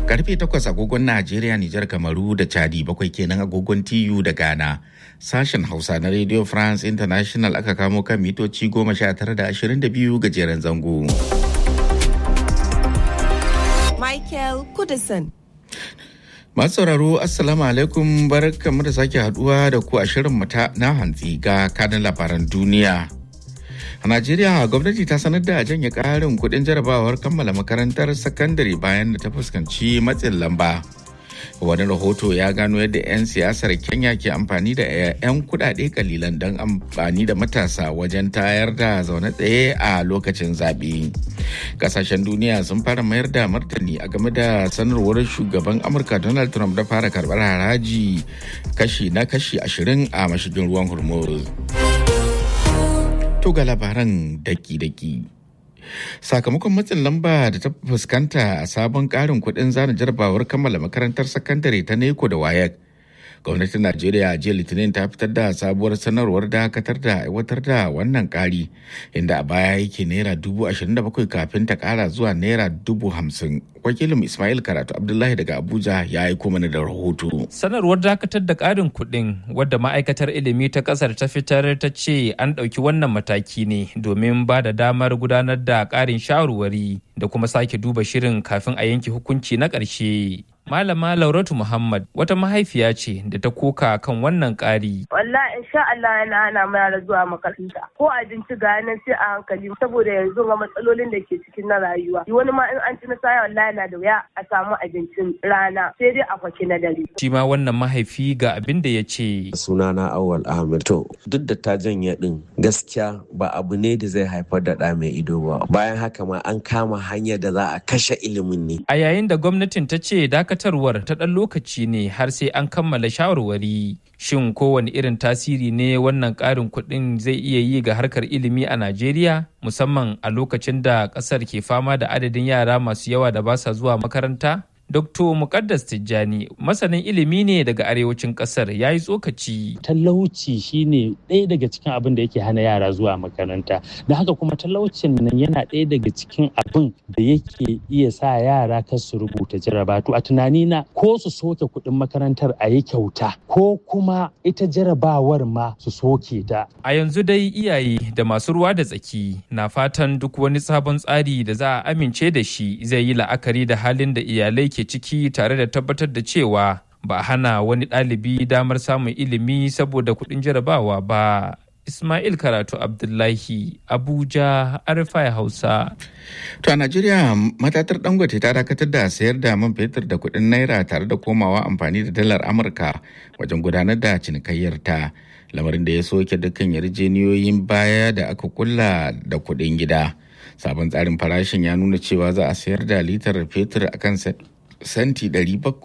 Karfe takwas agogon Najeriya, Nijar, Kamaru da Chadi bakwai kenan agogon TU da Ghana. Sashen Hausa na Radio France International aka kamo kan mitoci goma sha tara da ashirin da biyu gajeren zango. Michael Kudison. Masu sauraro Assalamu alaikum barkamu da sake haduwa da ku a shirin mata na hantsi ga kanin labaran duniya. A Najeriya gwamnati ta sanar da janye ƙarin kuɗin jarabawar kammala makarantar sakandare bayan da ta fuskanci matsin lamba. Wani rahoto ya gano yadda 'yan siyasar Kenya ke amfani da 'yan kuɗaɗe kalilan don amfani da matasa wajen tayar da zaune tsaye a lokacin zaɓe. Kasashen duniya sun fara mayar da martani a game da sanarwar shugaban Amurka Donald Trump da fara karɓar haraji kashi na kashi ashirin a mashigin ruwan Hormuz. to ga labaran daki-daki. Sakamakon matsin lamba da ta fuskanta a sabon karin kudin zana jarabawar kammala makarantar sakandare ta neko da wayek. Gwamnatin Najeriya a jiya Litinin ta fitar da sabuwar sanarwar dakatar da aiwatar da wannan kari inda a baya yake naira dubu ashirin da bakwai kafin ta kara zuwa naira dubu hamsin. Wakilin Ismail Karatu Abdullahi daga Abuja ya aiko mana da rahoto. Sanarwar dakatar da ƙarin kuɗin wadda ma'aikatar ilimi ta ƙasar ta fitar ta ce an ɗauki wannan mataki ne domin ba da damar gudanar da ƙarin shawarwari da kuma sake duba shirin kafin a yanke hukunci na ƙarshe. Malama Lauratu Muhammad wata mahaifiya ce da ta koka kan wannan ƙari. Wallahi insha Allah yana hana mu yara zuwa makaranta. Ko abinci ga nan sai a hankali saboda yanzu ga matsalolin da ke cikin na rayuwa. Wani ma in an ci na saya wallahi na da wuya a samu abincin rana sai dai a kwaki na dare. Shi ma wannan mahaifi ga abin da ya ce. Sunana Awal Ahmed. To duk da ta janye din gaskiya ba abu ne da zai haifar da ɗa mai ido ba. Bayan haka ma an kama hanyar da za a kashe ilimin ne. A yayin da gwamnatin ta ce dakatarwar ta ɗan lokaci ne har sai an kammala shawarwari. Shin kowane irin tasiri ne wannan ƙarin kuɗin zai iya yi ga harkar ilimi a Najeriya? Musamman a lokacin da ƙasar ke fama da adadin yara masu yawa da ba sa zuwa makaranta? Dr. Mukaddas Tijjani masanin ilimi ne daga arewacin kasar ya yi tsokaci. Talauci shine ɗaya daga cikin abin da yake hana yara zuwa makaranta. Da haka kuma talaucin nan yana ɗaya daga cikin abin da yake iya sa yara kan su rubuta jaraba. To a tunani na ko su soke kuɗin makarantar a yi kyauta ko kuma ita jarabawar ma su soke ta. A yanzu dai iyaye da masu ruwa da tsaki na fatan duk wani sabon tsari da za a amince da shi zai yi la'akari da halin da iyalai ke ciki tare da tabbatar da cewa ba hana wani ɗalibi damar samun ilimi saboda kuɗin jarabawa ba. Ismail Karatu Abdullahi Abuja Arifai Hausa. To a Najeriya matatar Dangote ta dakatar da sayar da man fetur da kuɗin naira tare da komawa amfani da dalar Amurka wajen gudanar da cinikayyar ta. Lamarin da ya soke dukkan yarjeniyoyin baya da aka kulla da kuɗin gida. Sabon tsarin farashin ya nuna cewa za a sayar da litar fetur akan senti 700